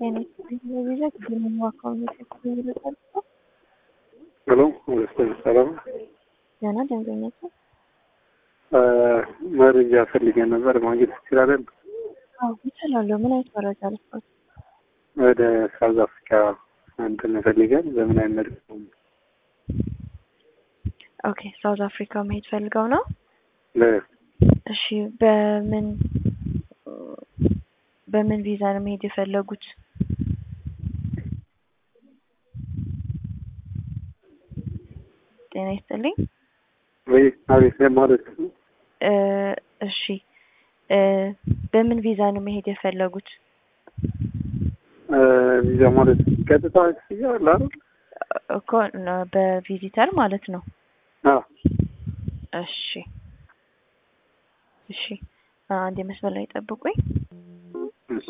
አይነት ይዘት የሚዋካው ይመጣል። ሄሎ ወደ ሰላም ደህና ደንበኛችን መረጃ ፈልገን ነበር ማግኘት ትችላለን? አዎ ይችላለሁ። ምን አይነት መረጃ ልስጥ? ወደ ሳውዝ አፍሪካ እንትን ፈልገን በምን አይነት መልኩ ነው? ኦኬ ሳውዝ አፍሪካ መሄድ ፈልገው ነው? ለ- እሺ በምን በምን ቪዛ ነው መሄድ የፈለጉት? ጤና ይስጥልኝ። ወይ አቤት ማለት ነው። እ እሺ እ በምን ቪዛ ነው መሄድ የፈለጉት? እ ቪዛ ማለት ቀጥታ ክፍያ አለ አይደል? እኮ ነ- በቪዚተር ማለት ነው። አዎ እሺ እሺ አንድ የመስመር ላይ ጠብቁኝ። እሺ።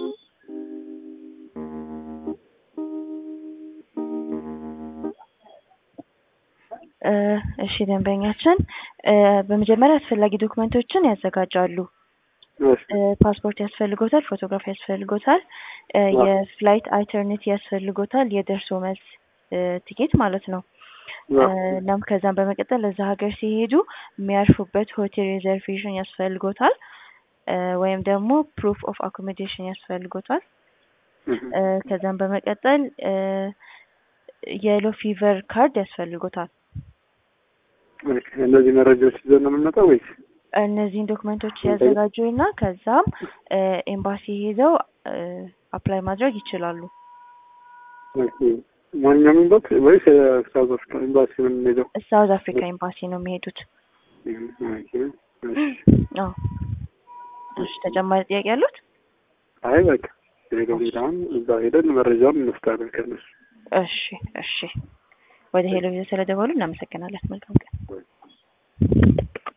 እ እሺ ደንበኛችን እ በመጀመሪያ አስፈላጊ ዶክመንቶችን ያዘጋጃሉ። እሺ እ ፓስፖርት ያስፈልጎታል፣ ፎቶግራፍ ያስፈልጎታል፣ እ አዎ። የፍላይት አይተርኒቲ ያስፈልጎታል፣ የደርሶ መልስ እ ቲኬት ማለት ነው። አዎ። እ እናም ከዛም በመቀጠል እዛ ሀገር ሲሄዱ የሚያርፉበት ሆቴል ሪዘርቬሽን ያስፈልጎታል እ ወይም ደግሞ ፕሩፍ ኦፍ አኮሞዴሽን ያስፈልጎታል። እህ። እ ከዛም በመቀጠል እ የሎ ፊቨር ካርድ ያስፈልጎታል። ኦኬ፣ እነዚህ መረጃዎች ይዘን ነው የምንመጣው ወይስ? እነዚህን ዶክመንቶች ያዘጋጁ እና ከዛም እ ኤምባሲ ሄደው እ አፕላይ ማድረግ ይችላሉ። ኦኬ፣ ማንኛውም ኤምባሲ ወይስ ሳውዝ አፍሪካ ኤምባሲ ነው የምንሄደው? ሳውዝ አፍሪካ ኤምባሲ ነው የሚሄዱት። እህ፣ ኦኬ፣ እሺ። አዎ። እሺ ተጨማሪ ጥያቄ ያሉት? አይ በቃ ሄደው ሌላውን እዛ ሄደን መረጃውን እንወስዳለን ከነሱ። እሺ እሺ። ወደ ሄሎ ቪዛ ስለደወሉ እናመሰግናለን። መልካም ቀን።